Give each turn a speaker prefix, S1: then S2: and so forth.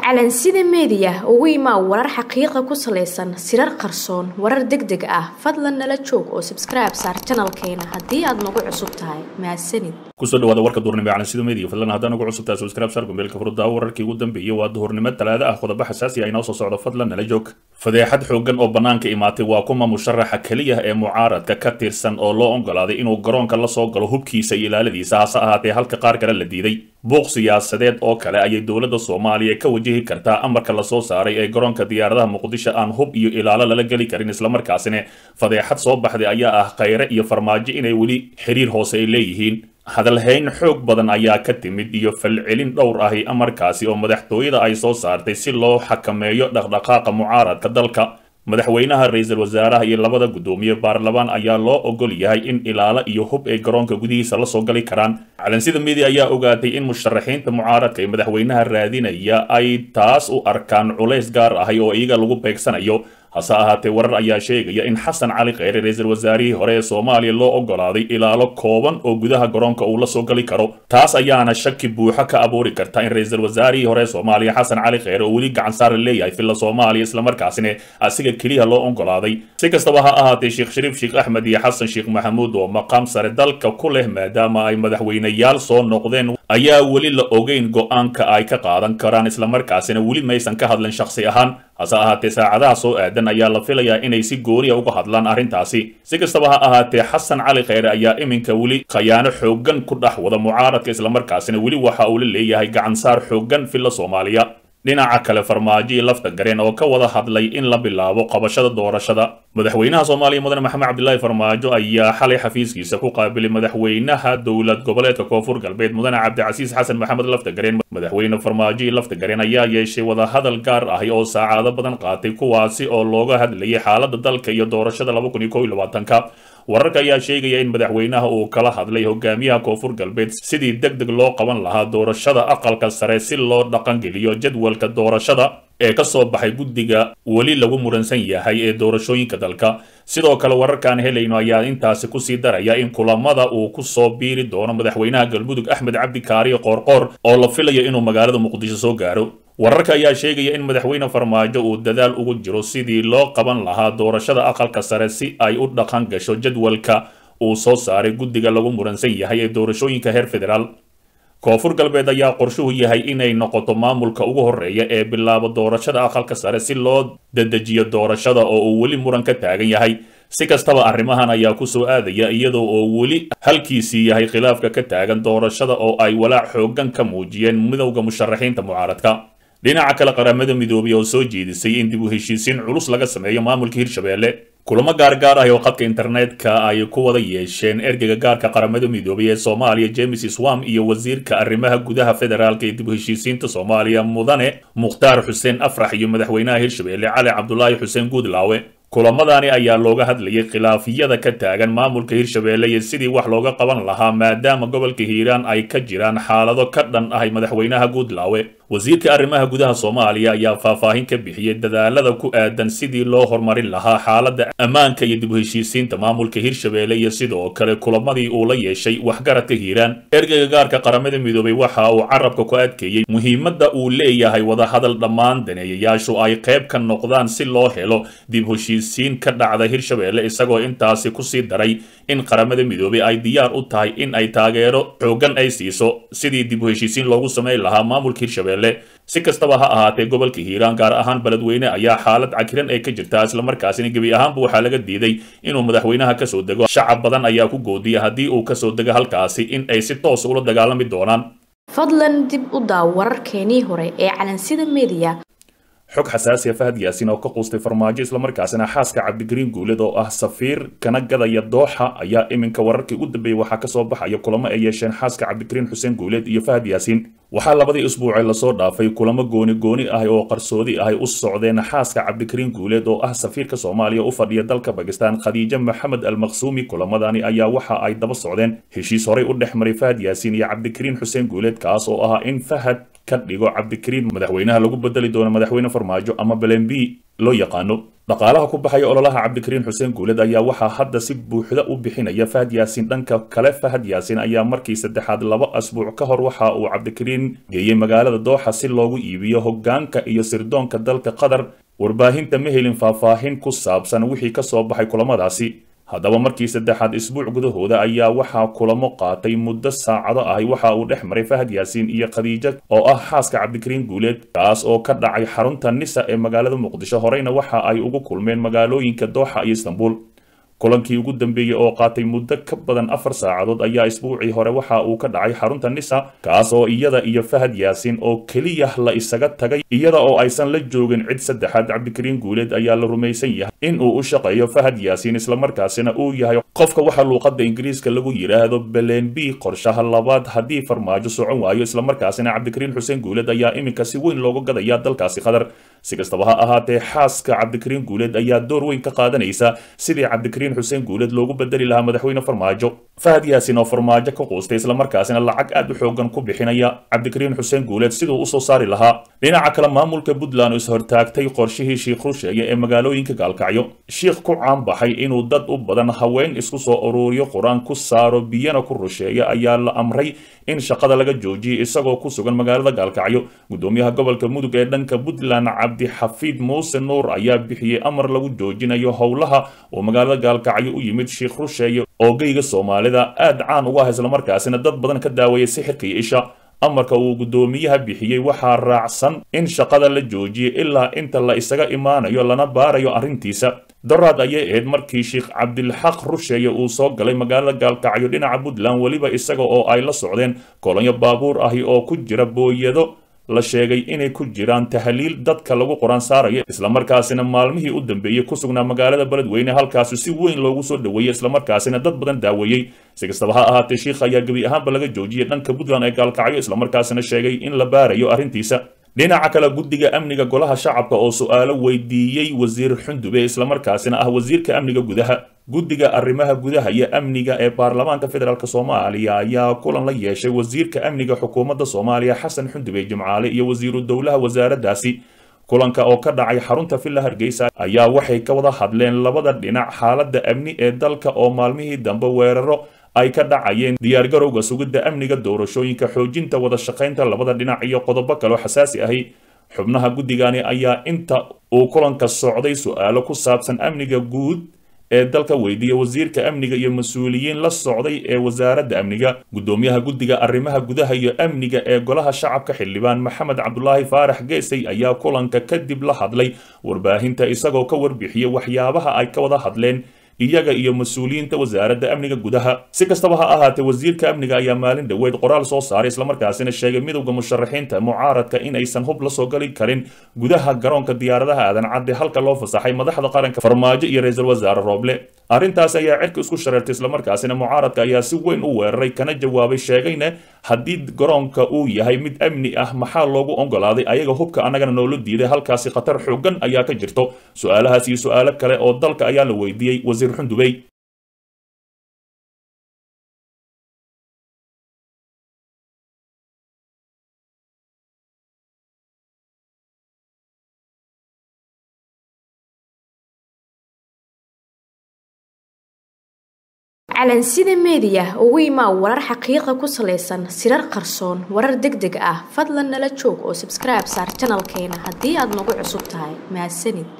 S1: calansida meediya ugu imaa warar xaqiiqa ku salaysan sirar qarsoon warar deg deg ah fadlan nala joog oo sabskribe saar janalkeena haddii aad nagu cusub tahay mahadsanid
S2: kusoo dhawaada warka duhurnimo ee calansida media fadlan haddaan ugu cusub tahay subscribe saar gombeelka furuddaa wararkii ugu dambeeyay waa duhurnimo talaada ah qodobo xasaasi ah inoo soo socdo fadlan nala joog fadeexad xooggan oo bannaanka imaatay waa kuma musharaxa keliya ee mucaaradka ka tirsan oo loo ogolaaday inuu garoonka la soo galo hubkiisa iyo ilaaladiisa hase ahaatee halka qaar kale la diiday buuq siyaasadeed oo kale ayay dowladda soomaaliya ka wajihi kartaa amarka lasoo saaray ee garoonka diyaaradaha muqdisho aan hub iyo ilaalo lala geli karin islamarkaasina fadeexad soo baxday ayaa ah khayre iyo farmaajo inay weli xiriir hoose ay leeyihiin hadalhayn xoog badan ayaa ka timid iyo falcelin dhowr ahi amarkaasi oo madaxtooyada ay soo saartay si loo xakameeyo dhaqdhaqaaqa mucaaradka dalka madaxweynaha ra-iisul wasaaraha iyo labada guddoomiye baarlamaan ayaa loo ogol yahay in ilaalo iyo hub ay garoonka gudihiisa la soo gali karaan calansida media ayaa ogaatay in musharaxiinta mucaaradka ee madaxweynaha raadinaya ay taas u arkaan culays gaar ahi oo iyaga lagu beegsanayo hase ahaatee warar ayaa sheegaya in xasan cali kheyre ra-iisul wasaarihii hore ee soomaaliya loo ogolaaday ilaalo kooban oo gudaha garoonka uu la soo gali karo taas ayaana shaki buuxo ka abuuri karta in ra-iisul wasaarihii hore ee soomaaliya xasan cali kheyre oo weli gacan saara leeyahay filla soomaaliya islamarkaasina asiga keliya loo ogolaaday si kastaba ha ahaatee sheekh shariif sheekh axmed iyo xasan sheekh maxamuud oo maqaam sare dalka ku leh maadaama ay madaxweyneyaal soo noqdeen ayaa weli la ogeyn go-aanka ay ka qaadan karaan islamarkaasina weli maysan ka hadlin shakhsi ahaan hase ahaatee saacadaha soo aadan ayaa la filayaa inay si gooniya uga hadlaan arrintaasi si kastaba ha ahaatee xasan cali kheyre ayaa iminka weli khayaano xooggan ku dhex wada mucaaradka islamarkaasina weli waxa uu la leeyahay gacansaar xooggan filla soomaaliya dhinaca kale farmaajoii lafta gareen oo ka wada hadlay in la bilaabo qabashada doorashada madaxweynaha soomaaliya mudane maxamed cabdilaahi farmaajo ayaa xalay xafiiskiisa ku qaabilay madaxweynaha dowlad goboleedka koonfur galbeed mudane cabdicasiis xasan maxamed lafta gareen madaxweyne farmaajoii lafta gareen ayaa yeeshay wadahadal gaar ahi oo saacado badan qaatay kuwaasi oo looga hadlayay xaalada dalka iyo doorashada ka wararka ayaa sheegaya in madaxweynaha uu kala hadlay hogaamiyaha koonfur galbeed sidii deg deg loo qaban lahaa doorashada aqalka sare si loo dhaqangeliyo jadwalka doorashada ee ka soo baxay guddiga weli lagu muransan yahay ee doorashooyinka dalka sidoo kale wararkaan helayno ayaa intaasi kusii daraya in kulamada uu ku soo biiri doono madaxweynaha galmudug axmed cabdi kaariyo qoorqoor oo la filayo inuu magaalada muqdisho soo gaaro wararka ayaa sheegaya in madaxweyne farmaajo uu dadaal ugu jiro sidii loo qaban lahaa doorashada aqalka sare si ay u dhaqan gasho jadwalka uu soo saaray guddiga lagu muransan yahay ee doorashooyinka heer federaal koonfur galbeed ayaa qorshuhu yahay inay noqoto maamulka ugu horreeya ee bilaabo doorashada aqalka sare si loo dedejiyo doorashada oo uu weli muran ka taagan yahay si kastaba arrimahan ayaa ku soo aadaya iyadoo oo weli halkiisii yahay khilaafka ka taagan doorashada oo ay walaac xooggan ka muujiyeen midowda musharaxiinta mucaaradka dhinaca kale qaramada midoobay oo soo jeedisay in dib u heshiisiin culus laga sameeyo maamulka hirshabeelle kulamo gaargaar ah oo khadka internetka ay ku wada yeesheen ergeyga gaarka qaramada midoobay ee soomaaliya james swam iyo wasiirka arrimaha gudaha federaalka ee dib u heshiisiinta soomaaliya mudane mukhtaar xuseen afrax iyo madaxweynaha hirshabeelle cali cabdulaahi xuseen guudlaawe kulamadani ayaa looga hadlayay khilaafiyada ka taagan maamulka hirshabeelle iyo sidii wax looga qaban lahaa maadaama gobolka hiiraan ay ka jiraan xaalado ka dhan ahay madaxweynaha guudlaawe wasiirka arrimaha gudaha soomaaliya ayaa faahfaahin ka bixiyey dadaalada ku aadan sidii loo horumarin lahaa xaaladda ammaanka iyo dib u heshiisiinta maamulka hirshabeelle iyo sidoo kale kulamadii uu la yeeshay waxgaradka hiiraan ergeyga gaarka qaramada midoobay waxa uu carabka ku adkeeyey muhiimadda uu leeyahay wadahadal dhammaan daneeyayaashu ay qayb ka noqdaan si loo helo dib heshiisiin ka dhacda hirshabeelle isagoo intaasi kusii daray in qaramada midoobay ay diyaar u tahay in ay taageero xooggan ay siiso sidii dib u heshiisiin loogu samayn lahaa maamulka hirshabeelle si kastaba ha ahaatee gobolka hiiraan gaar ahaan beledweyne ayaa xaalad cakiran ay ka jirtaa islamarkaasina gebi ahaanba waxaa laga diiday inuu madaxweynaha kasoo dego shacab badan ayaa ku goodiya haddii uu kasoo dego halkaasi in ay si toos ula dagaalami doonaan
S1: fadlan dib u daaw wararkeenii hore ee calansida media
S2: xog xasaasiya fahad yaasiin oo ka quustay farmaajo islamarkaasina xaaska cabdigariin guuled oo ah safiir kana gadaya dooxa ayaa iminka wararkii ugu dambeeyey waxaa kasoo baxaya kulamo ay yeesheen xaaska cabdigariin xuseen guuled iyo fahad yaasiin waxaa labadii isbuucee lasoo dhaafay kulamo gooni gooni ah oo qarsoodi ah u socdeen xaaska cabdikariin guuleed oo ah safiirka soomaaliya u fadhiya dalka bakistan khadiijo maxamed almaqsuumi kulamadani ayaa waxa ay daba socdeen heshiis horey u dhex maray fahad yaasiin iyo cabdikariin xuseen guuleed kaas oo ahaa in fahad ka dhigo cabdikariin madaxweynaha lagu bedeli doono madaxweyne farmaajo ama belen b loo yaqaano dhaqaalaha ku baxaya ololaha cabdikariin xuseen guuled ayaa waxaa hadda si buuxda u bixinaya fahad yaasiin dhanka kale fahad yaasiin ayaa markii saddexaad laba asbuuc ka hor waxa uu cabdikariin geeyey magaalada dooxa si loogu iibiyo hoggaanka iyo sirdoonka dalka qatar warbaahinta ma helin faahfaahin ku saabsan wixii ka soo baxay kulamadaasi haddaba markii saddexaad isbuuc gudahooda ayaa waxaa kulamo qaatay muddo saacado ahi waxa uu dhex maray fahad yaasiin iyo khadiija oo ah xaaska cabdikariin guuleed kaas oo ka dhacay xarunta nisa ee magaalada muqdisho horeyna waxa ay ugu kulmeen magaalooyinka dooxa iyo istanbul kulankii ugu dambeeyey oo qaatay muddo ka badan afar saacadood ayaa isbuucii hore waxa uu ka dhacay xarunta nisa kaas oo iyada iyo fahad yaasiin oo keliya la isaga tagay iyada oo aysan la joogin cid saddexaad cabdikariin guuleed ayaa la rumaysan yahay in uu u shaqeeyo fahad yaasiin islamarkaasina uu yahay qofka waxa luuqadda ingiriiska lagu yidhaahdo belen b qorshaha labaad haddii farmaajo socon waayo islamarkaasina cabdikariin xuseen guuleed ayaa iminka si weyn looga gadaya dalkaasi qatar si kastaba ha ahaatee xaaska cabdikariin guuleed ayaa door weyn ka qaadanaysa sidii cabdikariin xuseen guuleed loogu bedeli lahaa madaxweyne farmaajo fahad yaasiin oo farmaajo ka quustay islamarkaasina lacag aad u xoogan ku bixinaya cabdikariin xuseen guuleed siduu usoo saari lahaa dhinaca kale maamulka puntland oo ishortaagtay qorshihii shiikh rusheeye ee magaalooyinka gaalkacyo shiikh ku caanbaxay inuu dad u badan haween isku soo uruuriyo qur-aan ku saaro biyana ku rusheeya ayaa la amray in shaqada laga joojiyay isagoo ku sugan magaalada gaalkacyo gudoomiyaha gobolka mudug ee dhanka puntland cabdixafiid muuse nuur ayaa bixiyey amar lagu joojinayo howlaha oo magaalada gaalkacyo u yimid shiikh rusheeye oo geyga soomaalida aad caan uga ah islamarkaasina dad badan ka daawayay sixirka iyo isha amarka uu guddoomiyaha bixiyey waxaa raacsan in shaqada la joojiyay ilaa inta la isaga imaanayo lana baarayo arrintiisa daraad ayay ahayd markii sheekh cabdilxaq rusheeye uu soo galay magaalada gaalkacyo dhinaca puntland weliba isaga oo ay la socdeen kolonyo baabuur ahi oo ku jira booyado la sheegay inay ku jiraan tahliil dadka lagu qoraan saarayo islamarkaasina maalmihii u dambeeyey ku sugnaa magaalada beledweyne halkaasi si weyn loogu soo dhoweeyey islamarkaasina dad badan daaweeyey si kastaba ha ahaatee shiikh ayaa gebi ahaanba laga joojiyey dhanka puntland ee gaalkacyo islamarkaasina sheegay in la baarayo arrintiisa dhinaca kale guddiga amniga golaha shacabka oo su-aalo weydiiyey wasiir xundube islamarkaasina ah wasiirka amniga gudaha guddiga arrimaha gudaha iyo amniga ee baarlamaanka federaalk soomaaliya ayaa kulan la yeeshay wasiirka amniga xukuumadda soomaaliya xasan xundube jimcaale iyo wasiiru dowlaha wasaaraddaasi kulanka oo ka dhacay xarunta villa hargeysa ayaa waxay ka wada hadleen labada dhinac xaaladda amni ee dalka oo maalmihii dambe weeraro ay ka dhacayeen diyaargarowga sugidda amniga doorashooyinka xoojinta wada shaqaynta labada dhinac iyo qodobo kaloo xasaasi ahi xubnaha guddigani ayaa inta uu kulanka socday su-aalo ku saabsan amniga guud ee dalka weydiiya wasiirka amniga iyo mas-uuliyiin la socday ee wasaaradda amniga guddoomiyaha guddiga arrimaha gudaha iyo amniga ee golaha shacabka xildhibaan maxamed cabdulaahi faarax geesay ayaa kulanka kadib la hadlay warbaahinta isagoo ka warbixiyey waxyaabaha ay ka wada hadleen iyaga iyo mas-uuliyiinta wasaaradda amniga gudaha si kastaba ha ahaatee wasiirka amniga ayaa maalin dhoweed qoraal soo saaray islamarkaasina sheegay midowda musharaxiinta mucaaradka in aysan hub la soo gali karin gudaha garoonka diyaaradaha aadan cadde halka loo fasaxay madaxda qaranka farmaajo iyo ra-iisul wasaare rooble arrintaas ayaa cirka isku shareertay islamarkaasina mucaaradka ayaa si weyn u weeraray kana jawaabay sheegayna haddii garoonka uu yahay mid amni ah maxaa loogu ogolaaday ayaga hubka annagana noola diiday halkaasi khatar xoogan ayaa ka jirto su-aalahaas iyo su-aalo kale oo dalka ayaa la weydiiyey wasiir xundubey
S1: calansida meediya ugu imaa warar xaqiiqa ku salaysan sirar qarsoon warar deg deg ah fadlan nala joog oo sabskribe saar janalkeena haddii aad nagu cusub tahay mahadsanid